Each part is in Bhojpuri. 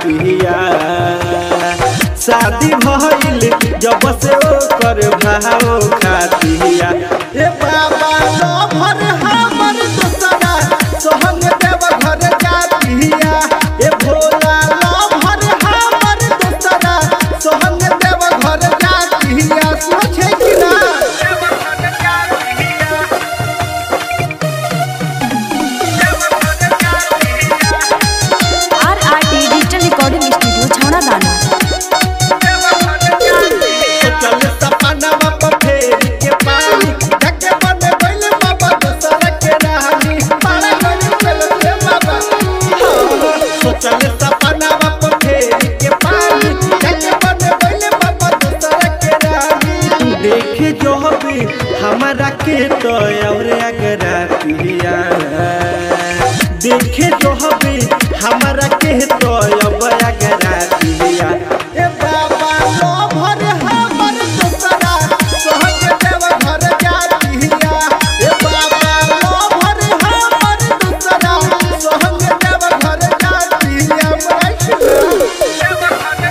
पिया शादी भइल जब से ओकर भाव खातिया ए बाबा लभर हमर दोसरा सोहन देव घर जातिया ए भोला लभर हमर दोसरा सोहन देव घर जातिया सोचे कि ना R R T digital recording studio Chhauradano चल सपनावा पर फेरी के पानी ढके मन गइल बाबा दोसरा के रानी पारा गइल चल से बाबा तो चल सपनावा पर फेरी के पानी ढके मन गइल बाबा दोसरा के रानी देखे जो भी हमारा के तो और अगरा पिया देखे जो भी हमारा के तो अब अगरा पिया ए बाबा लो भर हमर दोसरा सोहग देव घर जातिया ए बाबा लो भर हमर दोसरा सोहग देव घर जातिया बैठ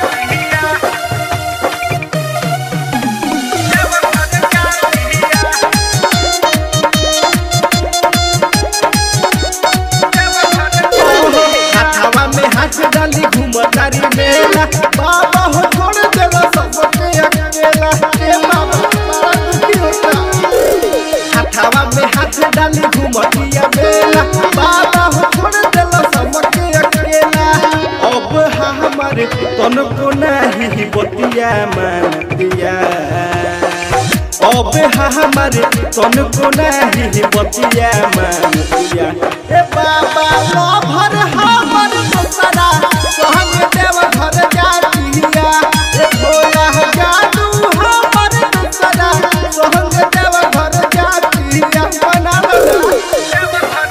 हाथवा में हाथ डाली घूमतारी मेला बाबा हो छोड़ देला सबके अकेला ए बाबा बड़ा दुखी होता हाथवा में हाथ डाली घूमतिया मेला बाबा हो छोड़ देला सबके अकेला अब हमारे तन को नहीं बतिया मानतिया अब हमारे तन को नहीं बतिया मानतिया ए बाबा लो भर हमर दोसरा सहंग देव घर जातिया ए भोला जादू हमर दोसरा सहंग देव घर जातिया बना लो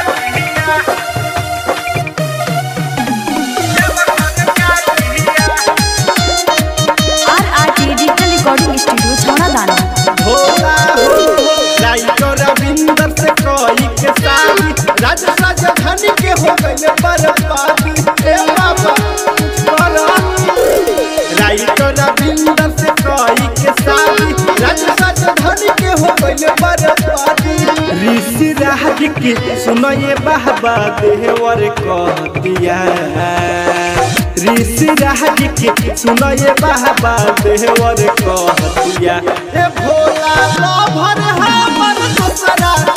R R T digital recording studio Chhauradano Bhola हो राइटर रविंदर से कोई के साली राज राजधानी के हो गए बर्बादी ए बाबा कुछ करो राइटर रविंदर से कोई के साली राज राजधानी के हो गए बर्बादी ऋषि राज के सुनो ये बाबा देवर कहतिया ऋषि राज के सुनो ये बाबा देवर कहतिया ए भोला लो भर हमर दोसरा